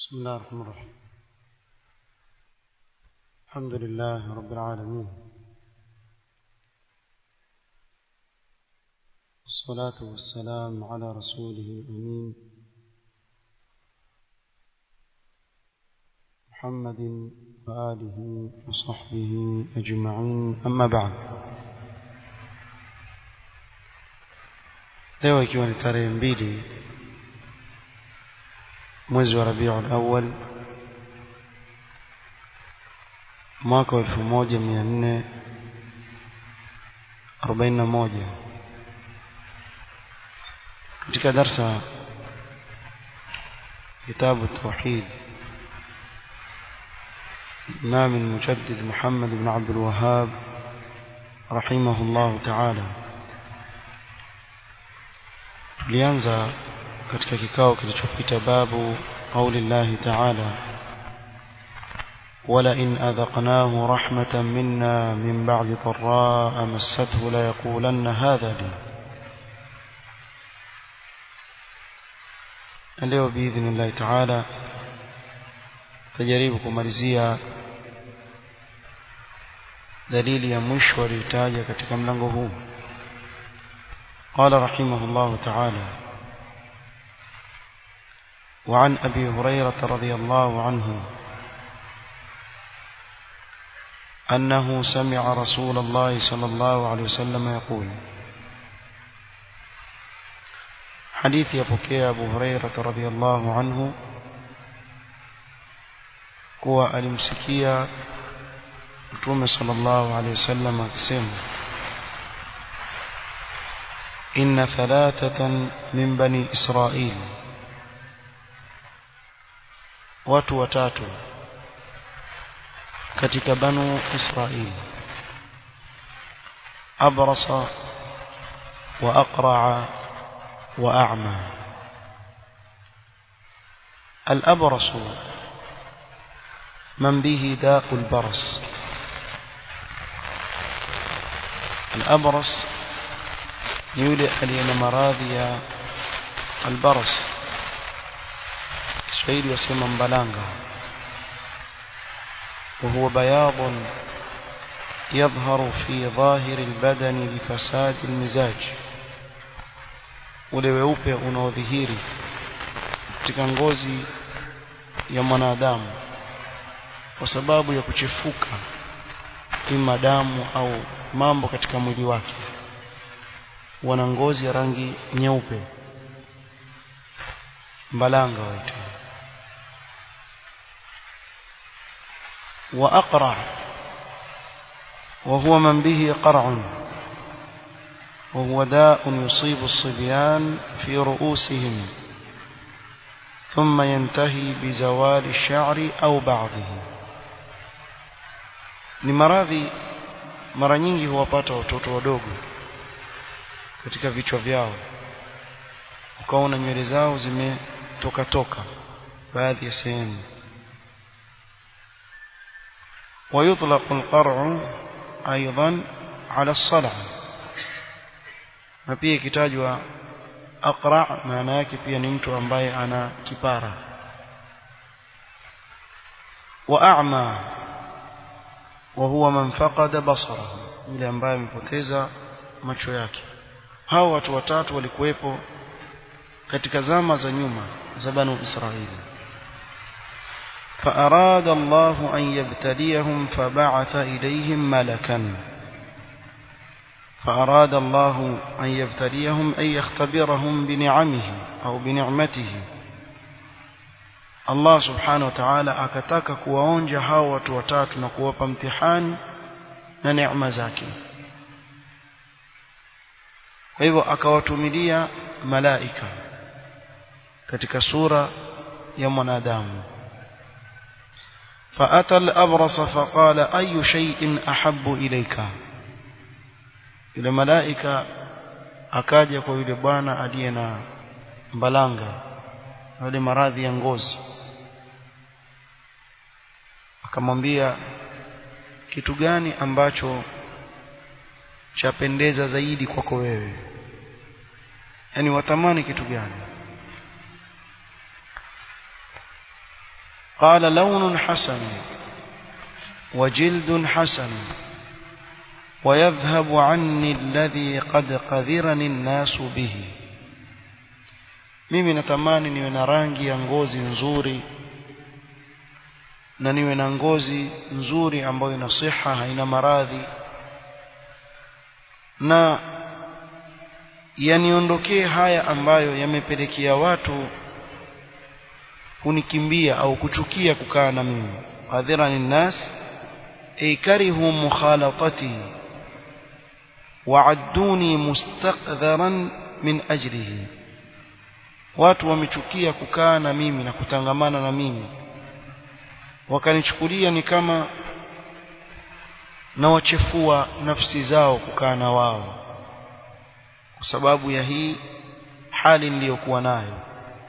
بسم الله الرحمن الرحيم الحمد لله رب العالمين والصلاة والسلام على رسوله الأمين محمد وآله وصحبه أجمعين أما بعد leo ikiwa ni tarehe mbili mwezi wa rabiul awal mwaka wa elfu moja mia nne arobaini na moja katika darsa kitabu tauhid الإمام المجدد محمد بن عبد الوهاب رحمه الله تعالى tulianza katika kikao kilichopita babu qauli llahi taala ولئن أذقناه رحمة منا من بعد ضراء مسته ليقولن هذا لي leo باذن الله تعالى tajaribu kumalizia dalili ya mwisho aliyotaja katika mlango huu قال رحمه الله تعالى وعن أبي هريرة رضي الله عنه أنه سمع رسول الله صلى الله عليه وسلم يقول حديث يبكي أبو هريرة رضي الله عنه kuwa alimsikia mtume sallallahu alaihi wasallam akisema inna thalathatan min bani israil watu watatu katika banu israil abrasa wa aqra'a wa a'ma al-abrasu من به داء البرص الأبرص يولي ألينا مراضي البرص سويد وسيما بلانغا وهو بياض يظهر في ظاهر البدن لفساد المزاج ule weupe unaodhihiri katika ngozi ya mwanadamu kwa sababu ya kuchefuka ima damu au mambo katika mwili wake wana ngozi ya rangi nyeupe mbalanga waita wa aqra وهو من به قرع وهو داء يصيب الصبيان في رؤوسهم ثم ينتهي بزوال الشعر أو بعضه ni maradhi mara nyingi huwapata watoto wadogo katika vichwa vyao ukaona nywele zao zimetoka toka baadhi ya sehemu ويطلق القرع ايضا على الصلع na pia ikitajwa aqra maana yake pia ni mtu ambaye ana kipara wa a'ma وهو من فقد بصره yule ambaye amepoteza macho yake hao watu watatu walikuwepo katika zama za nyuma za banu Israili فأراد الله أن يبتليهم فبعث إليهم ملكا فأراد الله أن يبتليهم أن يختبرهم بنعمه أو بنعمته Allah subhanahu wa ta'ala akataka kuwaonja hao watu watatu na kuwapa mtihani na neema zake kwa hivyo akawatumilia malaika katika sura ya mwanadamu فأتى الأبرص فقال أي شيء أحب إليك yule malaika akaja kwa yule bwana aliye na mbalanga yale maradhi ya ngozi akamwambia kitu gani ambacho chapendeza zaidi kwako wewe yani watamani kitu gani قال لون حسن وجلد حسن ويذهب عني الذي قد قذرني الناس به mimi natamani niwe na rangi ya ngozi nzuri na niwe na ngozi nzuri ambayo ina siha haina maradhi na yaniondokee haya ambayo yamepelekea watu kunikimbia au kuchukia kukaa na mimi qadhirani nnas ay karihu mukhalatati wa'adduni mustaqdharan min ajlihi watu wamechukia kukaa na mimi na kutangamana na mimi wakanichukulia ni kama na wachefua nafsi zao kukaa na wao kwa sababu ya hii hali niliyokuwa nayo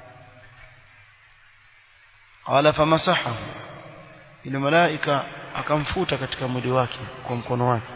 qala famasahahu ile malaika akamfuta katika mwili wake kwa mkono wake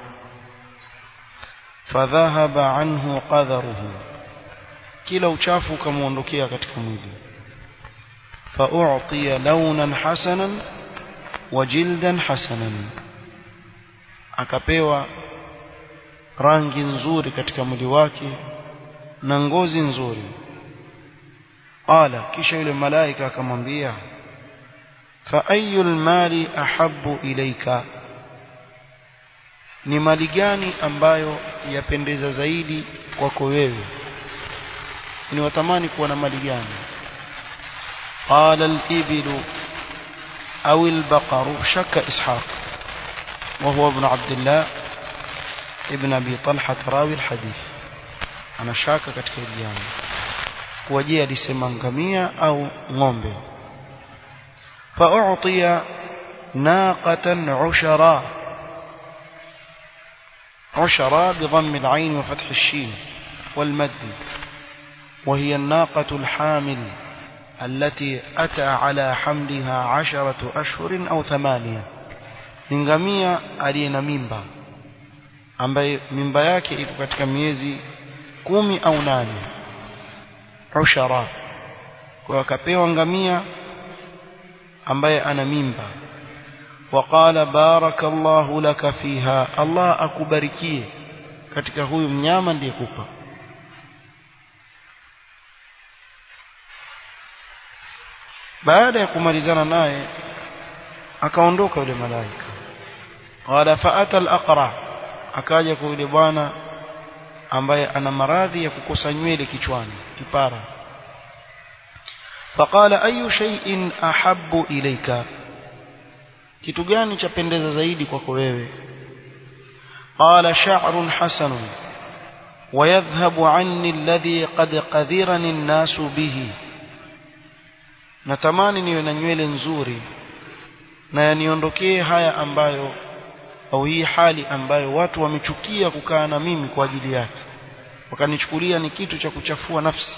fadhahaba anhu qadharuhu kila uchafu ukamuondokea katika mwili fa'u'tiya launan hasanan wa jildan hasanan akapewa rangi nzuri katika mwili wake na ngozi nzuri qala kisha yule malaika akamwambia fa ayyul mali ahabbu ilayka ni mali gani ambayo yapendeza zaidi kwako wewe ni watamani kuwa na mali gani qala al-ibilu أو البقر شك إسحاق وهو ابن عبد الله ابن أبي طلحة راوي الحديث أنا شاك katika hili jambo kuwajia alisema ngamia au ng'ombe فأعطي ناقة عشراء عشراء بضم العين وفتح الشين والمد وهي الناقة الحامل التي أتى على حملها عشرة أشهر أو ثمانية نغمية ألينا ميمبا ambaye mimba yake iko katika miezi kumi au nane ushara kwa akapewa ngamia ambaye ana mimba waqala barakallahu laka fiha Allah akubarikie katika huyu mnyama ndiyekupa baada ya kumalizana naye akaondoka yule malaika qala faata al-aqra akaja kwa yule bwana ambaye ana maradhi ya kukosa nywele kichwani kipara faqala ayu shay'in ahabbu ilayka kitu gani chapendeza zaidi kwako wewe qala sha'run hasanun ويذهب عني الذي قد قذرني الناس به natamani niwe na nywele nzuri na yaniondokee haya ambayo au hii hali ambayo watu wamechukia kukaa na mimi kwa ajili yake wakanichukulia ni kitu cha kuchafua nafsi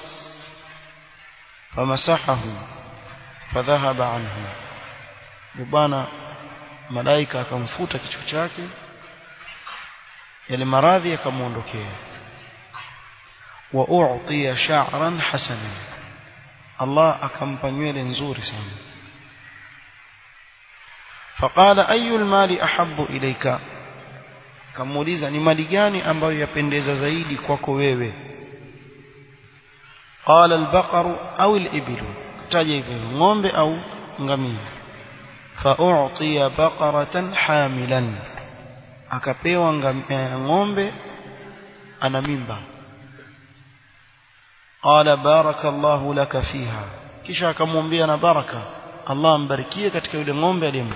famasahahu fadhahaba anhu bwana malaika akamfuta kichwa chake yale maradhi yakamuondokea wa u'tiya sha'ran hasanan Allah akampa nywele nzuri sana faqala ayu almali ahabbu ilayka kamuuliza ni mali gani ambayo yapendeza zaidi kwako wewe qala albaqaru au alibilu taja hivyo ng'ombe au ngamia fa'u'tiya baqaratan hamilan akapewa ng'ombe ana mimba qala barakallahu laka fiha kisha akamwambia na baraka Allah ambarikie katika yule ng'ombe aliyempa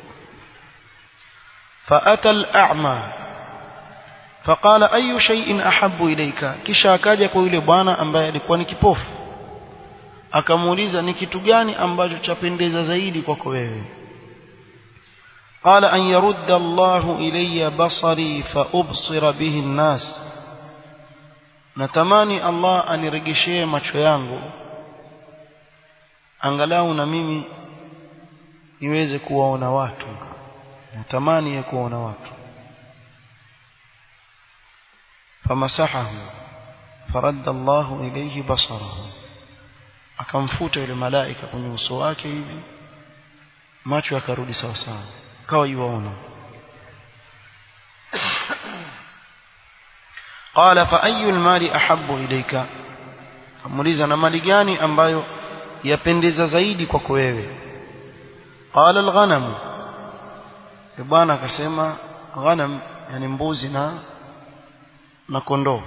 فأتى الأعمى فقال أي شيء أحب إليك kisha akaja kwa yule bwana ambaye alikuwa ni kipofu akamuuliza ni kitu gani ambacho chapendeza zaidi kwako wewe قال أن يرد الله إلي بصري فأبصر به الناس natamani Allah aniregeshee macho yangu angalau na mimi niweze kuwaona watu natamani ya kuwaona watu famasahahu faradda Allah ilayhi basarahu akamfuta yule malaika kwenye uso wake hivi macho yakarudi sawa sawa kawa yuwaona qala fa ayu almali ahabbu ilayka amuliza na mali gani ambayo yapendeza zaidi kwako wewe qala alghanam bwana akasema ghanam yani mbuzi na na kondoo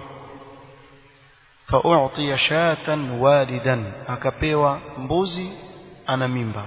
فأعطي شاة والدا akapewa mbuzi ana mimba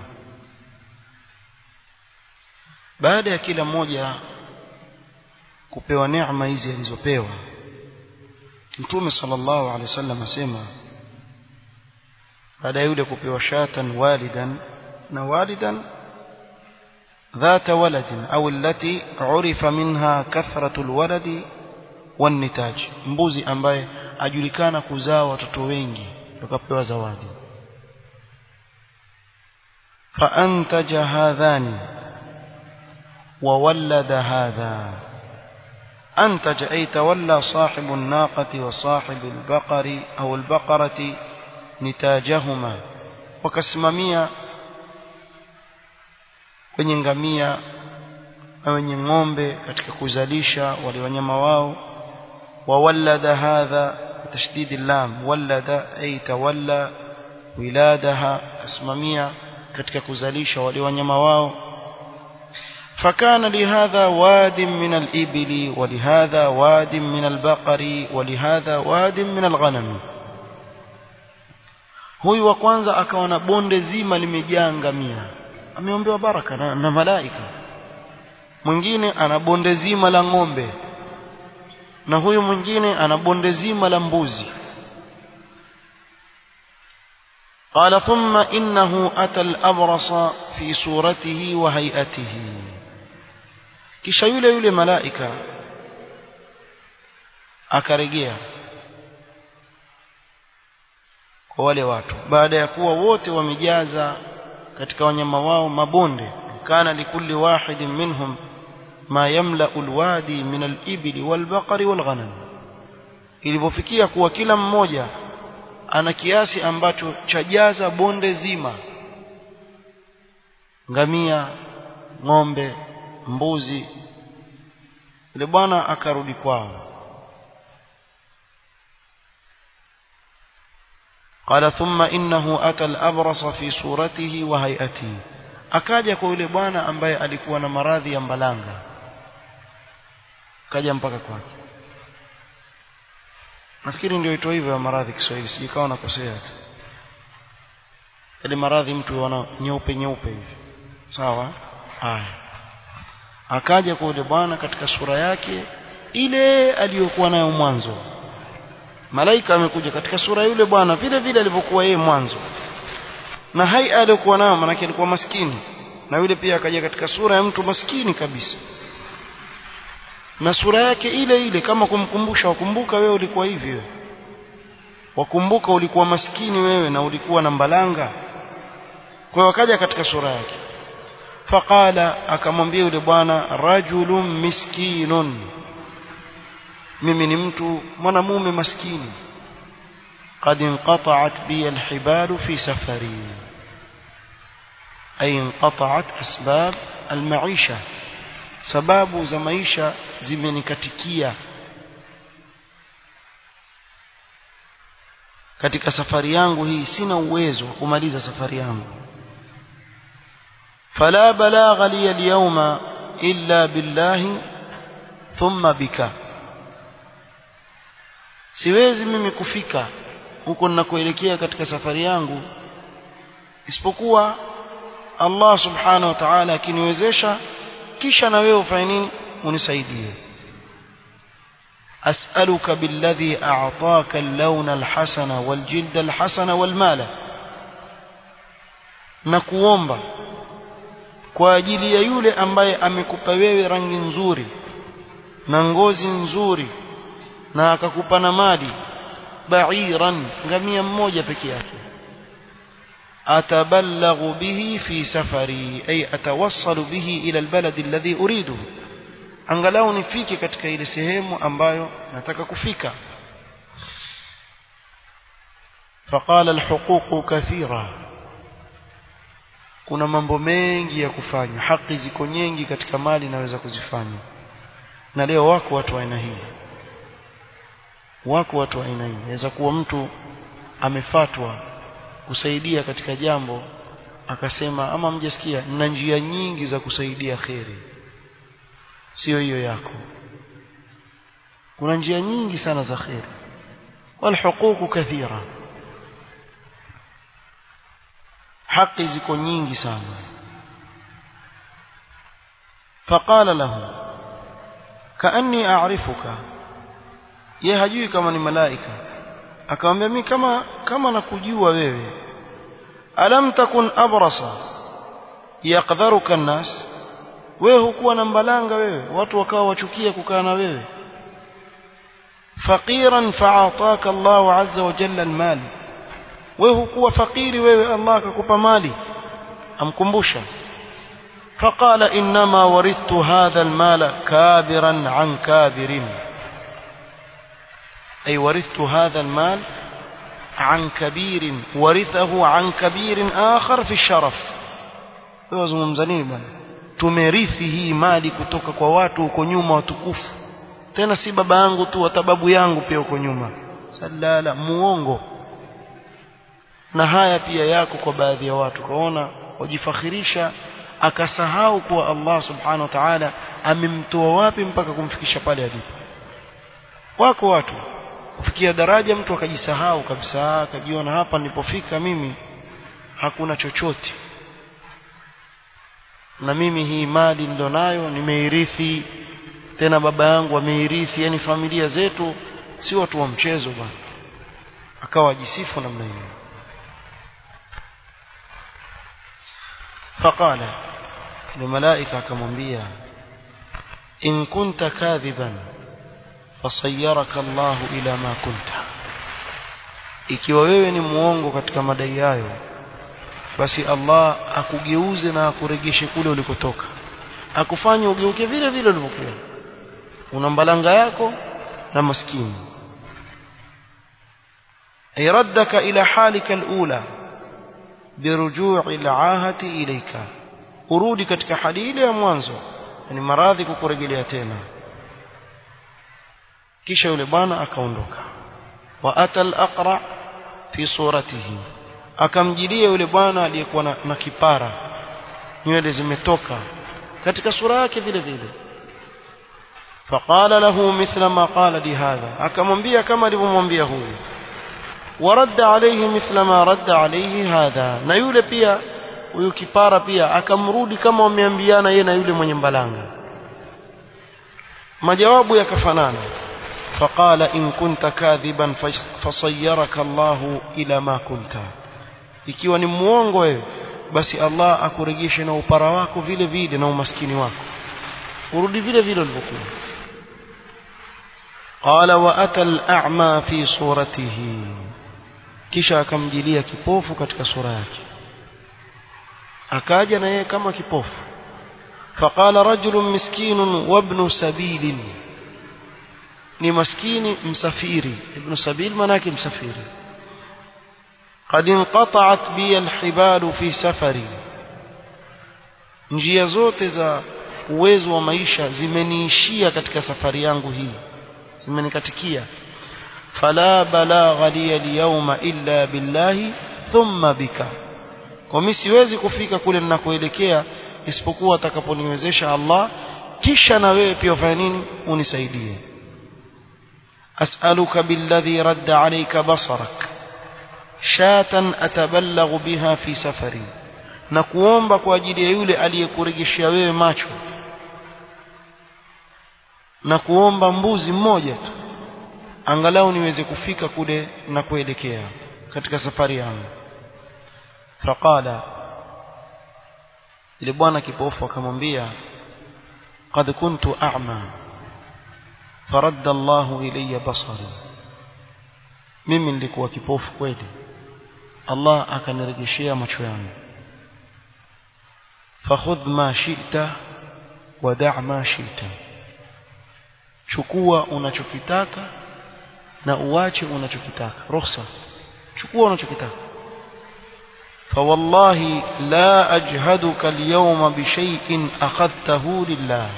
baada ya kila mmoja kupewa neema hizi alizopewa Mtume sallallahu alaihi wasallam asema baada ya yule kupewa shatan walidan na walidan ذات ولد أو التي عرف منها كثرة الولد والنتاج mbuzi ambaye ajulikana kuzaa watoto wengi tukapewa zawadi فأنتج هذان وولد هذا أنتج أي تولى صاحب الناقة وصاحب البقر أو البقرة نتاجهما وكسممية wenye ngamia na wenye ng'ombe katika kuzalisha wale wanyama wao wawallada hadha tashdid lam wallada ay tawalla wiladaha asmamia katika kuzalisha wale wanyama wao فكان لهذا واد من الإبل ولهذا واد من البقر ولهذا واد من الغنم huyu wa kwanza akawa na bonde zima limejaa ngamia ameombewa baraka na, na malaika mwingine ana bonde zima la ng'ombe na huyu mwingine ana bonde zima la mbuzi قال ثم إنه أتى الأبرص في صورته وهيئته kisha yule yule malaika akarejea kwa wale watu baada ya kuwa wote wamejaza katika wanyama wao mabonde kana likulli wahidin minhum ma yamla'u alwadi min alibli walbaqari walghanam ilivyofikia kuwa kila mmoja ana kiasi ambacho chajaza bonde zima ngamia ng'ombe mbuzi yule bwana akarudi kwao قال ثم إنه أتى الأبرص في صورته وهيئته akaja kwa yule bwana ambaye alikuwa na maradhi ya mbalanga kaja mpaka kwake nafikiri ndio ito hivyo ya maradhi Kiswahili sijikawa nakosea tu ile maradhi mtu wana nyeupe nyeupe hivi sawa haya akaja kwa yule bwana katika sura yake ile aliyokuwa nayo mwanzo malaika amekuja katika sura yule bwana vile vile alivyokuwa yeye mwanzo na hai aliyokuwa nayo maana alikuwa maskini na yule pia akaja katika sura ya mtu maskini kabisa na sura yake ile ile kama kumkumbusha wakumbuka wewe ulikuwa hivyo wakumbuka ulikuwa maskini wewe na ulikuwa na mbalanga kwa hiyo akaja katika sura yake faqala akamwambia yule bwana rajulun miskinun mimi ni mtu mwanamume maskini قد انقطعت بي الحبال في سفري أي انقطعت أسباب المعيشة sababu za maisha zimenikatikia katika safari yangu hii sina uwezo wa kumaliza safari yangu fala balagha li alyawma illa billahi thumma bika siwezi mimi kufika huko ninakoelekea katika safari yangu isipokuwa Allah subhanahu wa ta'ala akiniwezesha kisha na wewe ufanye nini unisaidie as'aluka billadhi a'taka al-lawna al-hasana wal-jilda al-hasana wal-mala na kuomba kwa ajili ya yule ambaye amekupa wewe rangi nzuri na ngozi nzuri na akakupa na mali ba'iran ngamia mmoja peke yake أتبلغ به في سفري أي أتوصل به إلى البلد الذي أريده angalau nifike katika ile sehemu ambayo nataka kufika فقال الحقوق كثيرة kuna mambo mengi ya kufanya haki ziko nyingi katika mali naweza kuzifanya na leo wako watu wa aina hii wako watu wa aina hii inaweza kuwa mtu amefatwa kusaidia katika jambo akasema ama mjasikia na njia nyingi za kusaidia kheri sio hiyo yako kuna njia nyingi sana za kheri walhuququ kathira haki ziko nyingi sana faqala lahu kaanni a'rifuka ye hajui kama ni malaika akamwambia mimi kama kama nakujua wewe alam takun abrasa yaqdharuka an-nas wewe hukuwa na mbalanga wewe watu wakawa wachukia kukaa na wewe faqiran fa'ataka Allah azza wa jalla al-mal wewe hukuwa fakiri wewe Allah akakupa mali amkumbusha فقال إنما ورثت هذا المال كابرا عن كابر أي ورثت هذا المال عن كبير ورثه عن كبير آخر في الشرف wazungumzanii bwana tumerithi hii mali kutoka kwa watu huko nyuma watukufu tena si baba yangu tu hata babu yangu pia huko nyuma salala muongo na haya pia yako kwa baadhi ya watu kaona wajifakhirisha akasahau kuwa Allah subhanahu wa ta'ala amemtoa wapi mpaka kumfikisha pale alipo wako watu kufikia daraja mtu akajisahau kabisa akajiona hapa nilipofika mimi hakuna chochote na mimi hii mali nilionayo nimeirithi tena baba yangu ameirithi yani familia zetu si watu wa mchezo bwana akawa jisifu namna hiyo فقال لملائكة كمنبيا إن كنت كاذبا فصيرك الله إلى ما كنت ikiwa wewe ni muongo katika madai hayo basi Allah akugeuze na akuregeshe kule ulikotoka akufanye ugeuke vile vile ulivyokuwa una mbalanga yako na maskini ayraddaka ila halika alula birujui alahati ilaika urudi katika hali ile ya mwanzo yani maradhi kukurejelea tena kisha yule bwana akaondoka wa atal aqra fi suratihi akamjilia yule bwana aliyekuwa na, na kipara nywele zimetoka katika sura yake vile vile faqala lahu mithla ma qala li hadha akamwambia kama alivyomwambia huyu ورد عليه مثل ما رد عليه هذا na yule pia huyu kipara pia akamrudi kama wameambiana yeye na yule mwenye mbalanga majawabu yakafanana فقال إن كنت كاذبا فصيرك الله إلى ما كنت ikiwa ni muongo wewe basi Allah akurejeshe na upara wako vile vile na umaskini wako urudi vile vile ulivyokuwa قال وأتى الأعمى في صورته kisha akamjilia kipofu katika sura yake akaja na yeye kama kipofu faqala rajulun miskinun wa ibn sabilin ni maskini msafiri ibn sabil manake msafiri قد انقطعت بي الحبال في سفري njia zote za uwezo wa maisha zimeniishia katika safari yangu hii zimenikatikia فلا بلاغ لي اليوم إلا بالله ثم بك kwa mimi siwezi kufika kule ninakoelekea isipokuwa atakaponiwezesha Allah kisha na wewe pia ufanye nini unisaidie as'aluka billadhi radda alayka basarak shatan atabalaghu biha fi safari na kuomba kwa ajili ya yule aliyekurejeshia wewe macho na kuomba mbuzi mmoja tu angalau niweze kufika kule na kuelekea katika safari yangu faqala ile bwana kipofu akamwambia qad kuntu a'ma faradda Allahu ilayya basari mimi nilikuwa kipofu kweli Allah akanirejeshea macho yangu fakhudh ma shi'ta wa da' ma shi'ta chukua unachokitaka na uache unachokitaka ruhusa chukua unachokitaka فوالله لا أجهدك اليوم بشيء أخذته لله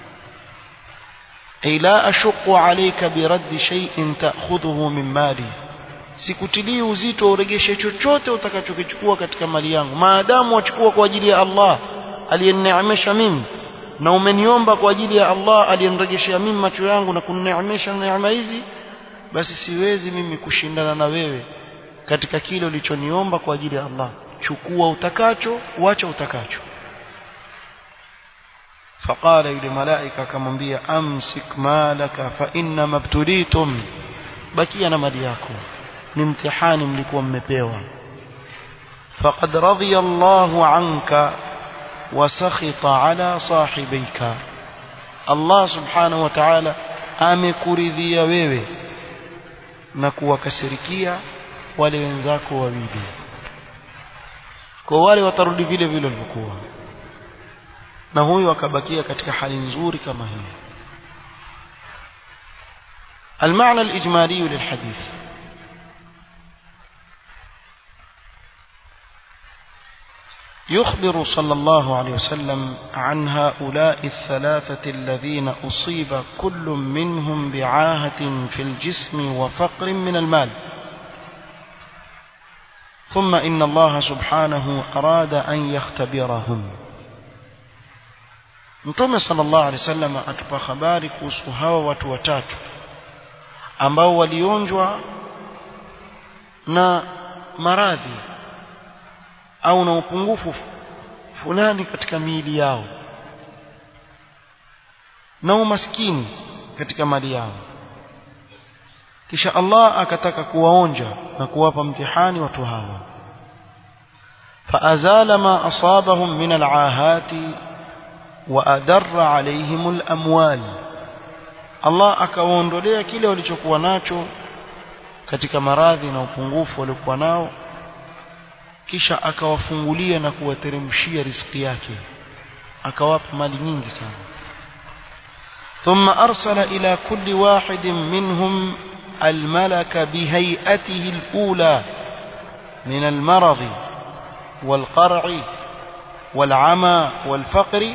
أي لا أشق عليك برد شيء تأخذه من مالي sikutilii uzito uregeshe chochote utakachokichukua katika mali yangu maadamu wachukua kwa ajili ya Allah aliyenineemesha mimi na umeniomba kwa ajili ya Allah aliyeniregeshea mimi macho yangu na kunineemesha neema hizi basi siwezi mimi kushindana na wewe katika kile ulichoniomba kwa ajili ya Allah chukua utakacho wacha utakacho فقال يلي ملائكة كمنبيا أمسك مالك فإنما ابتليتم بكي أنا ملياكم نمتحان ملكم مبيوا فقد رضي الله عنك وسخط على صاحبيك الله سبحانه وتعالى amekuridhia wewe na kuwakasirikia wale wenzako wawili kwa wale watarudi vile vile walivyokuwa na huyu akabakia katika hali nzuri kama hii المعنى الإجمالي للحديث يخبر صلى الله عليه وسلم عن هؤلاء الثلاثة الذين أصيب كل منهم بعاهة في الجسم وفقر من المال ثم إن الله سبحانه أراد أن يختبرهم Mtume sallallahu alaihi wasallam atupa habari kuhusu hawa watu watatu ambao walionjwa na maradhi au na upungufu fulani katika miili yao na umaskini katika mali yao kisha Allah akataka kuwaonja na kuwapa mtihani watu hawa فأزال ما أصابهم من العاهات وأدر عليهم الأموال Allah akawaondolea kile walichokuwa nacho katika maradhi na upungufu waliokuwa nao kisha akawafungulia na kuwateremshia riziki yake akawapa mali nyingi sana ثم أرسل إلى كل واحد منهم الملك بهيئته الأولى من المرض والقرع والعمى والفقر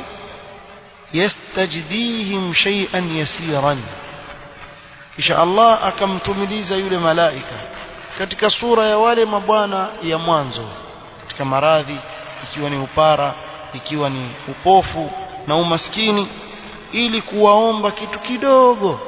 يستجديهم شيئا يسيرا kisha Allah akamtumiliza yule malaika katika sura ya wale mabwana ya mwanzo katika maradhi ikiwa ni upara ikiwa ni upofu na umaskini ili kuwaomba kitu kidogo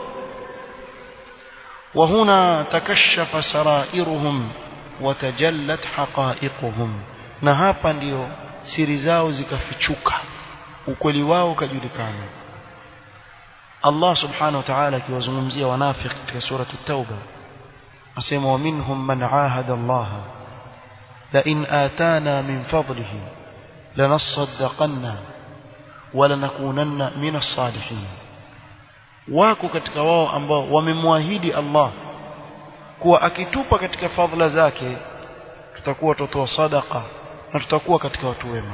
وهنا تكشف سرائرهم وتجلت حقائقهم na hapa ndio siri zao zikafichuka ukweli wao ukajulikana Allah subhanahu wa ta'ala akiwazungumzia wanafiki katika surati at-tauba asema wa minhum man ahada Allah la in atana min fadlihi lanasaddaqanna wa lanakunanna min as-salihin wako katika wao ambao wamemwahidi Allah kuwa akitupa katika fadhila zake tutakuwa tutoa sadaqa na tutakuwa katika watu wema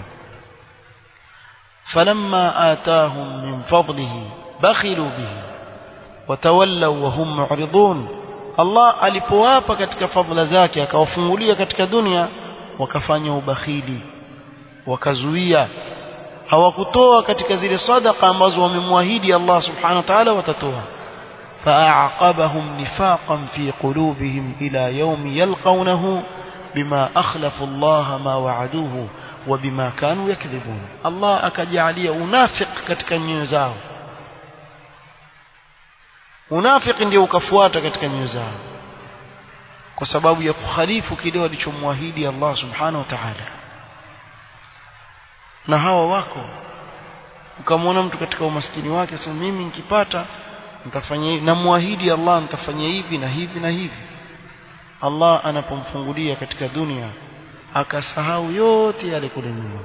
فلما آتاهم من فضله بخلوا به وتولوا وهم معرضون Allah alipowapa katika fadhila zake akawafungulia katika dunia wakafanya ubakhili wakazuia hawakutoa katika zile sadaqa ambazo wamemwahidi Allah subhanahu wa ta'ala watatoa فأعقبهم نفاقا في قلوبهم إلى يوم يلقونه بما أخلفوا الله ما وعدوه وبما كانوا يكذبون الله akajalia unafiq katika nyoyo zao unafiq ndio ukafuata katika nyoyo zao kwa sababu ya kukhalifu kile walichomwahidi Allah subhanahu wa ta'ala na hawa wako ukamwona mtu katika umaskini wake sema mimi nikipata nitafanya hivi namwahidi Allah nitafanya hivi na hivi na hivi Allah anapomfungulia katika dunia akasahau yote yale kule nyuma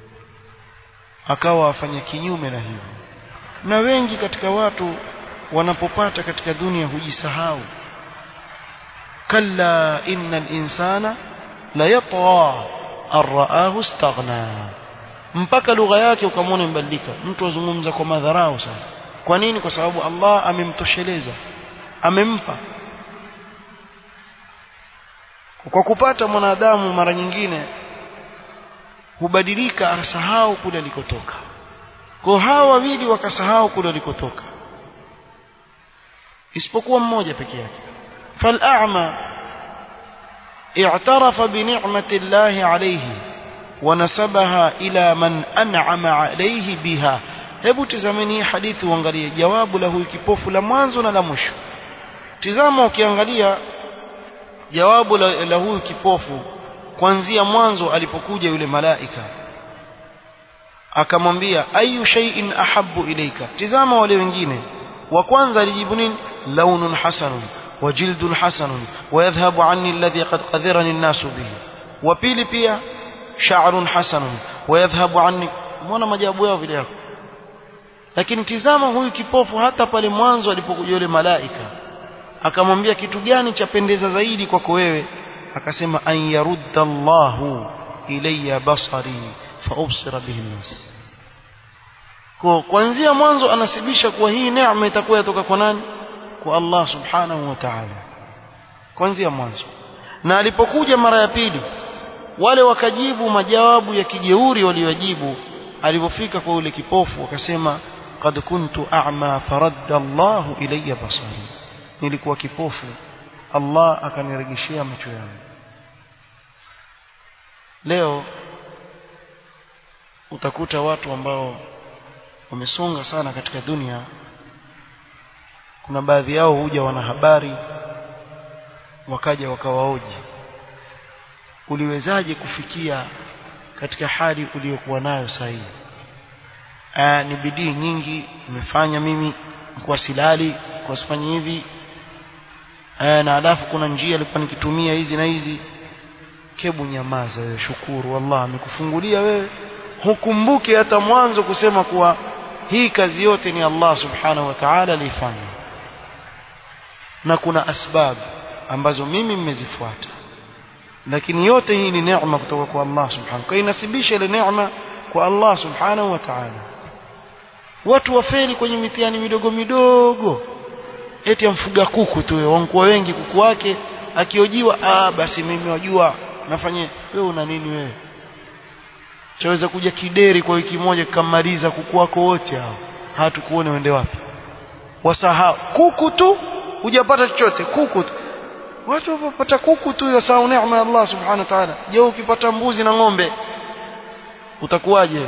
akawa afanya kinyume na hivyo na wengi katika watu wanapopata katika dunia hujisahau kalla innal insana la yatgha arraahu istaghna mpaka lugha yake ukamwona imebadilika mtu azungumza kwa madharau sana kwa nini kwa sababu Allah amemtosheleza amempa kwa kupata mwanadamu mara nyingine hubadilika asahau kule alikotoka kwa hawa wawili wakasahau kule alikotoka isipokuwa mmoja peke yake fal'ama i'tarafa bi ni'mati Allah alayhi wa nasabaha ila man an'ama alayhi biha hebu tazameni hii hadithi uangalie jawabu la huyu kipofu la mwanzo na la mwisho tizama ukiangalia jawabu la, la huyu kipofu kuanzia mwanzo alipokuja yule malaika akamwambia ayu shay'in ahabbu ilayka tizama wale wengine wa kwanza alijibu nini launun hasanun wa jildun hasanun wa yadhhabu anni alladhi qad qadharani an-nasu bihi wa pili pia sha'run hasanun wa yadhhabu anni muona majawabu yao vile yako lakini tizama huyu kipofu hata pale mwanzo alipokuja yule malaika akamwambia kitu gani cha pendeza zaidi kwako wewe akasema an yarudda Allahu ilayya basari fa ubsira bihi nas kwa kuanzia mwanzo anasibisha kuwa hii neema itakuwa yatoka kwa nani kwa Allah subhanahu wa ta'ala kuanzia mwanzo na alipokuja mara ya pili wale wakajibu majawabu ya kijeuri waliojibu alipofika kwa yule kipofu wakasema qad kuntu a'ma faradda Allah ilayya basari nilikuwa kipofu Allah akanirejeshea macho yangu leo utakuta watu ambao wamesonga sana katika dunia kuna baadhi yao huja wana habari wakaja wakawaoji uliwezaje kufikia katika hali uliyokuwa nayo sahihi ni bidii nyingi nimefanya mimi kwa silali kwa sifanye hivi na alafu kuna njia nilikuwa nikitumia hizi na hizi kebu nyamaza wewe shukuru Allah amekufungulia wewe hukumbuke hata mwanzo kusema kuwa hii kazi yote ni Allah subhanahu wa ta'ala alifanya na kuna asbab ambazo mimi mmezifuata lakini yote hii ni neema kutoka kwa Allah subhanahu kwa inasibisha ile neema kwa Allah subhanahu wa ta'ala watu wafeli kwenye mitihani midogo midogo eti amfuga kuku tu wankuwa wengi kuku wake akiojiwa ah basi mimi wajua nafanye wewe una nini wewe chaweza kuja kideri kwa wiki moja kamaliza kuku wako wote hao hatukuone uende wapi wasahau kuku tu hujapata chochote kuku tu watu wapata kuku tu yasahau neema ya Allah subhanahu wa ta'ala je ukipata mbuzi na ng'ombe utakuwaje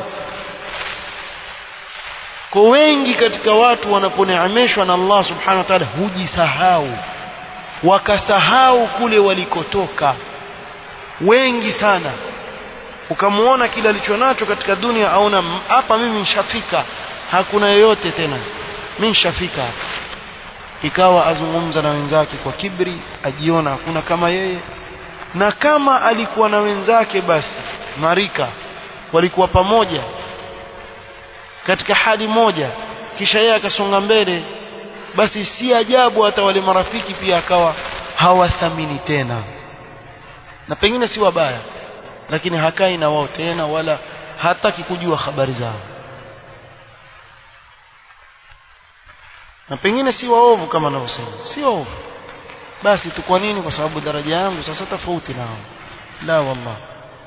kwa wengi katika watu wanaponeemeshwa na Allah subhanahu wa ta'ala hujisahau wakasahau kule walikotoka wengi sana ukamuona kile alichonacho katika dunia aona hapa mimi nishafika hakuna yoyote tena mimi nishafika hapa ikawa azungumza na wenzake kwa kibri ajiona hakuna kama yeye na kama alikuwa na wenzake basi marika walikuwa pamoja katika hali moja kisha yeye akasonga mbele basi si ajabu hata wale marafiki pia akawa hawathamini tena na pengine si wabaya lakini hakai na wao tena wala hataki kujua habari zao na pengine si waovu kama anavyosema si waovu basi tu kwa nini kwa sababu daraja yangu sasa tofauti nao la wallah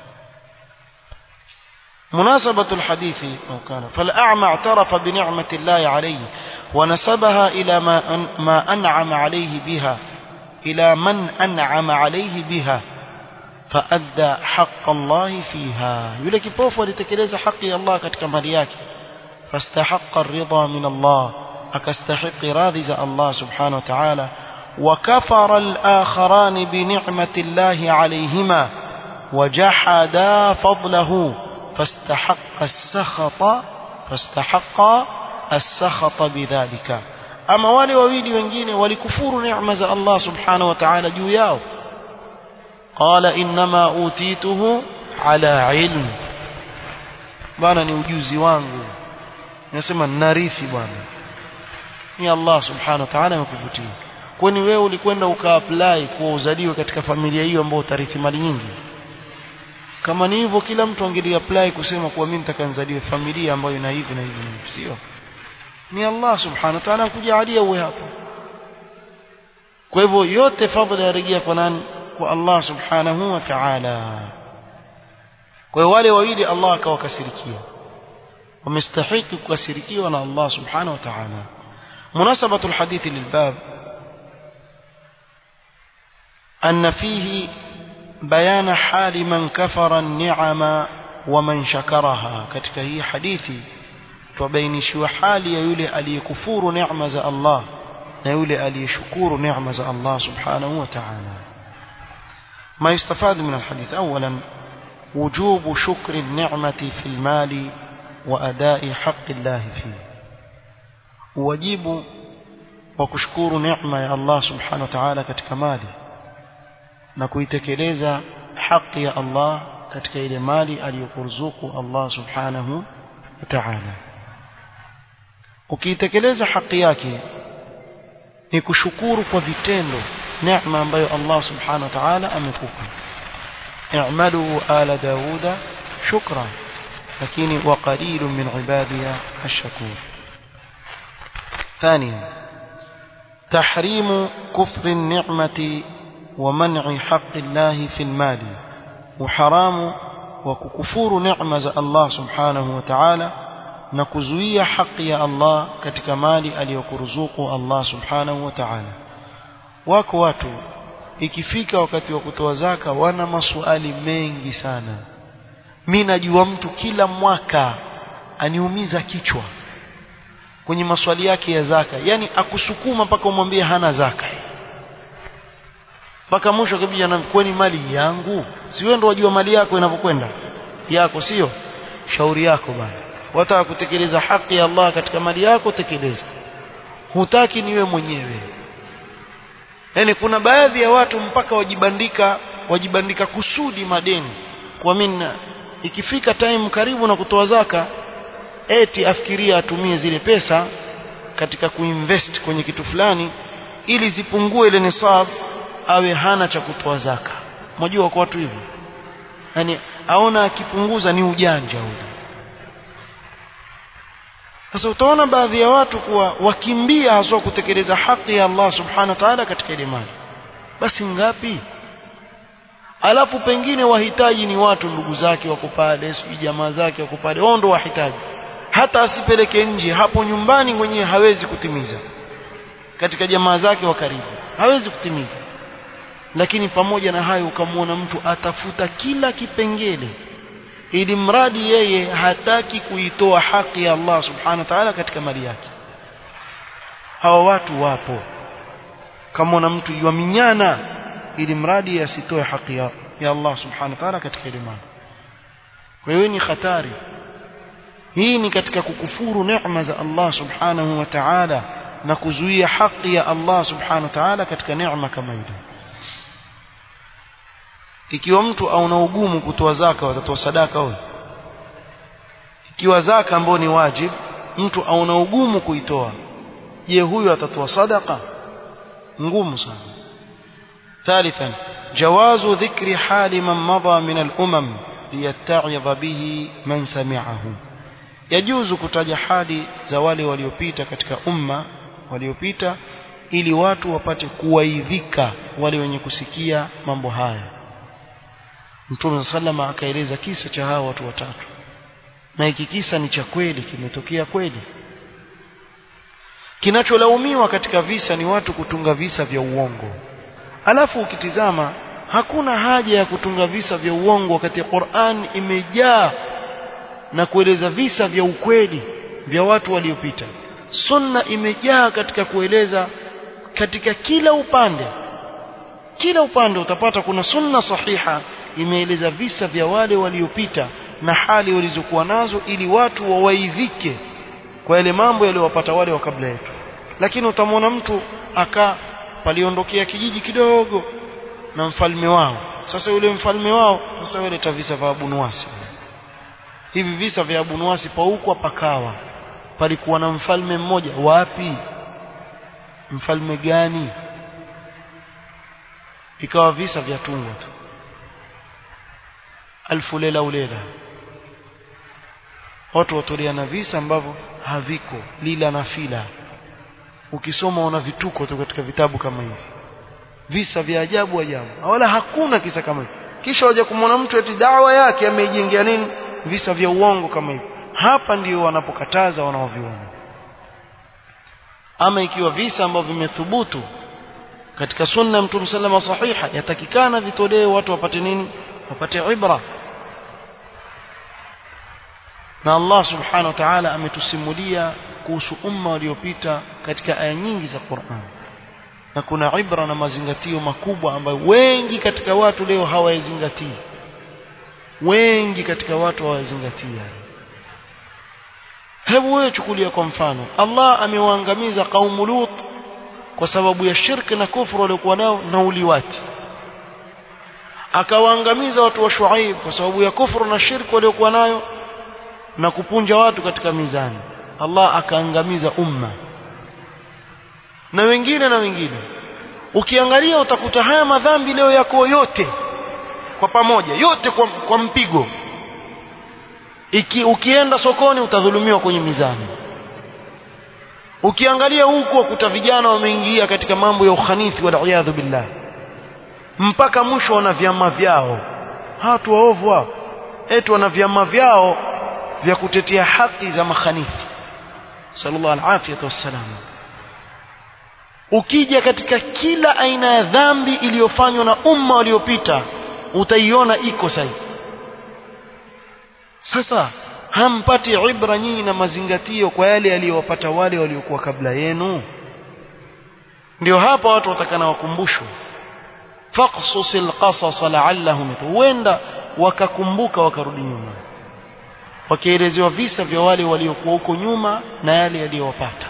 مناسبة الحديث أو كان فالأعمى اعترف بنعمة الله عليه ونسبها إلى ما, أن ما أنعم عليه بها إلى من أنعم عليه بها فأدى حق الله فيها يقول كيف لتكليز حق الله كتكمالياك فاستحق الرضا من الله أكستحق راضي الله سبحانه وتعالى وكفر الآخران بنعمة الله عليهما وجحدا فضله فاستحق السخط فاستحق السخط بذلك أما wale wawili wengine walikufuru neema za Allah subhanahu wa ta'ala juu yao قال إنما أوتيته على علم bwana ni ujuzi wangu nasema narithi bwana ni Allah subhanahu wa ta'ala amekuvutia kwani wewe ulikwenda ukaapply kuwa uzaliwe katika familia hiyo ambayo utarithi mali nyingi kama ni hivyo kila mtu angeli apply kusema kuwa mimi nitakanzaliwe familia ambayo ina hivi na hivi na hivi sio ni Allah subhanahu wa ta'ala kujalia uwe hapo kwa hivyo yote fadhila yarejea kwa nani kwa Allah subhanahu wa ta'ala kwa hiyo wale wawili Allah akawakasirikia wamestahiki kukasirikiwa na Allah subhanahu wa ta'ala munasabatu alhadithi lilbab أن فيه بيان حال من كفر النعم ومن شكرها katika hii hadithi tubainishiwa hali ya yule aliyekufuru neema za Allah na yule aliyeshukuru neema za Allah subhanahu wa ta'ala ما يستفاد من الحديث أولا وجوب شكر النعمة في المال وأداء حق الله فيه واجب وكشكور نعمة يا الله سبحانه وتعالى katika mali na kuitekeleza haki ya Allah katika ile mali aliyokuruzuku Allah subhanahu wa ta'ala ukiitekeleza haki yake ni kushukuru kwa vitendo neema ambayo Allah subhanahu wa ta'ala amekupa i'malu ala dauda shukra lakini wa qalilun min ibadiya ash-shakur ثانيا تحريم كفر النعمة ومنع حق الله في المال وحرام وككفور نعمة الله سبحانه وتعالى نكزوية حق يا الله katika mali aliyokuruzuku Allah subhanahu wa ta'ala wako watu ikifika wakati wa kutoa zaka wana maswali mengi sana mimi najua mtu kila mwaka aniumiza kichwa kwenye maswali yake ya zaka yani akusukuma mpaka umwambie hana zaka mpaka mwisho kabisa na kwani mali yangu si wewe ndo wajua mali yako inavyokwenda yako sio shauri yako bana wataka kutekeleza haki ya Allah katika mali yako tekeleza hutaki niwe mwenyewe yani kuna baadhi ya watu mpaka wajibandika wajibandika kusudi madeni kwa mimi ikifika time karibu na kutoa zaka eti afikiria atumie zile pesa katika kuinvest kwenye kitu fulani ili zipungue ile nisab awe hana cha kutoa zaka mjua kwa watu hivyo yani aona akipunguza ni ujanja ule sasa utaona baadhi ya watu kuwa wakimbia haswa kutekeleza haki ya Allah subhanahu wa ta'ala katika ile mali basi ngapi alafu pengine wahitaji ni watu ndugu zake wako pale sijui jamaa zake wako pale wao ndo wahitaji hata asipeleke nje hapo nyumbani mwenyewe hawezi kutimiza katika jamaa zake wa karibu hawezi kutimiza lakini pamoja na hayo ukamwona mtu atafuta kila kipengele ili mradi yeye hataki kuitoa haki ya Allah subhanahu wa ta'ala katika mali yake hawa watu wapo kama mtu yuaminyana ili mradi asitoe haki ya, ya Allah subhanahu wa ta'ala katika ile mali kwa hiyo ni hatari hii ni katika kukufuru neema za Allah subhanahu wa ta'ala na kuzuia haki ya Allah subhanahu wa ta'ala katika neema kama ile ikiwa mtu auna ugumu kutoa zaka watatoa sadaka wewe ikiwa zaka ambayo ni wajib mtu auna ugumu kuitoa je huyu atatoa sadaka ngumu sana ثالثا جواز ذكر حال من مضى من الأمم ليتعظ به من سمعه يجوز kutaja hali za wale waliopita katika umma waliopita ili watu wapate kuwaidhika wale wenye kusikia mambo haya Mtume sallama akaeleza kisa cha hawa watu watatu na hiki kisa ni cha kweli kimetokea kweli kinacholaumiwa katika visa ni watu kutunga visa vya uongo alafu ukitizama hakuna haja ya kutunga visa vya uongo wakati Qur'an imejaa na kueleza visa vya ukweli vya watu waliopita sunna imejaa katika kueleza katika kila upande kila upande utapata kuna sunna sahiha imeeleza visa vya wale waliopita na hali walizokuwa nazo ili watu wawaidhike kwa yale mambo yaliyowapata wale wa kabla yetu lakini utamwona mtu aka paliondokea kijiji kidogo na mfalme wao sasa yule mfalme wao sasa wale visa vya Abu Nuwasi hivi visa vya Abu Nuwasi paukwa pakawa palikuwa na mfalme mmoja wapi mfalme gani ikawa visa vya tungwa tu alfu lela ulela watu watoleana visa ambavyo haviko lila na fila ukisoma una vituko tu katika vitabu kama hivi visa vya ajabu ajabu wala hakuna kisa kama hivi kisha waje kumwona mtu eti dawa yake ameijengea nini visa vya uongo kama hivyo hapa ndio wanapokataza wanaoviona ama ikiwa visa ambavyo vimethubutu katika sunna mtume sallama sahiha yatakikana vitolewe watu wapate nini wapate ibra na Allah subhanahu wa ta'ala ametusimulia kuhusu umma waliopita katika aya nyingi za Qur'an na kuna ibra na mazingatio makubwa ambayo wengi katika watu leo hawayazingatii wengi katika watu hawayazingatii hebu wewe chukulia kwa mfano Allah amewaangamiza kaumu Lut kwa sababu ya shirki na kufuru waliokuwa nao na uliwati akawaangamiza watu wa Shuaib kwa sababu ya kufuru na shirki waliokuwa nayo na kupunja watu katika mizani Allah akaangamiza umma na wengine na wengine ukiangalia utakuta haya madhambi leo yako yote kwa pamoja yote kwa, kwa mpigo Iki, ukienda sokoni utadhulumiwa kwenye mizani ukiangalia huku wakuta vijana wameingia katika mambo ya ukhanithi waliyadhu billah mpaka mwisho wana vyama vyao hatu waovu hao eti wana vyama vyao vya kutetea haki za makhanithi sallallahu alafiyatu wassalam ukija katika kila aina ya dhambi iliyofanywa na umma waliopita utaiona iko sahihi sasa hampati ibra nyinyi na mazingatio kwa yale yaliyowapata wale waliokuwa kabla yenu ndio hapa watu watakana wakumbushwe faqsusil qasas la'allahum huenda wakakumbuka wakarudi nyuma wakielezewa visa vya wale waliokuwa huko nyuma na yale yaliyowapata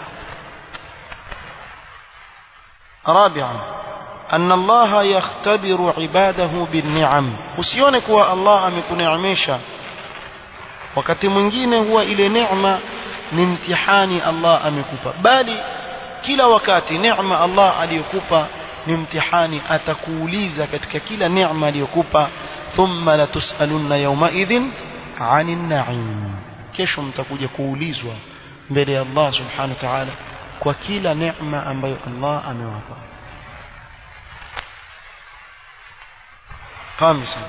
رابعا أن الله يختبر عباده بالنعم usione kuwa Allah amekuneemesha wakati mwingine huwa ile neema ni mtihani Allah amekupa bali kila wakati neema Allah aliyokupa ni mtihani atakuuliza katika kila neema aliyokupa thumma latusalunna yawma idhin 'anil na'im kesho mtakuja kuulizwa mbele ya Allah subhanahu wa ta'ala kwa kila neema ambayo Allah amewapa خامسا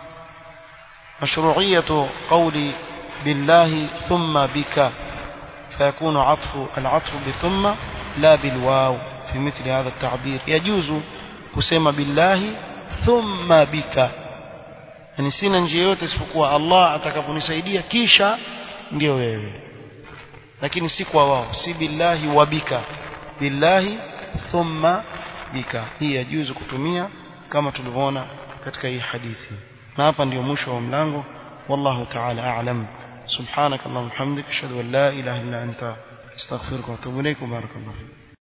مشروعية قول بالله ثم بك فيكون عطف العطف بثم لا بالواو في مثل هذا التعبير يجوز kusema billahi thumma bika yani sina njia yote isipokuwa Allah atakaponisaidia kisha ndio wewe lakini si kwa wao si billahi wa bika billahi thumma bika hii yajuzu kutumia kama tulivyoona katika hii hadithi na hapa ndio mwisho wa mlango wallahu ta'ala a'lam subhanakallahumma hamdika ashhadu an la ilaha illa anta astaghfiruka wa atubu ilaik barakallahu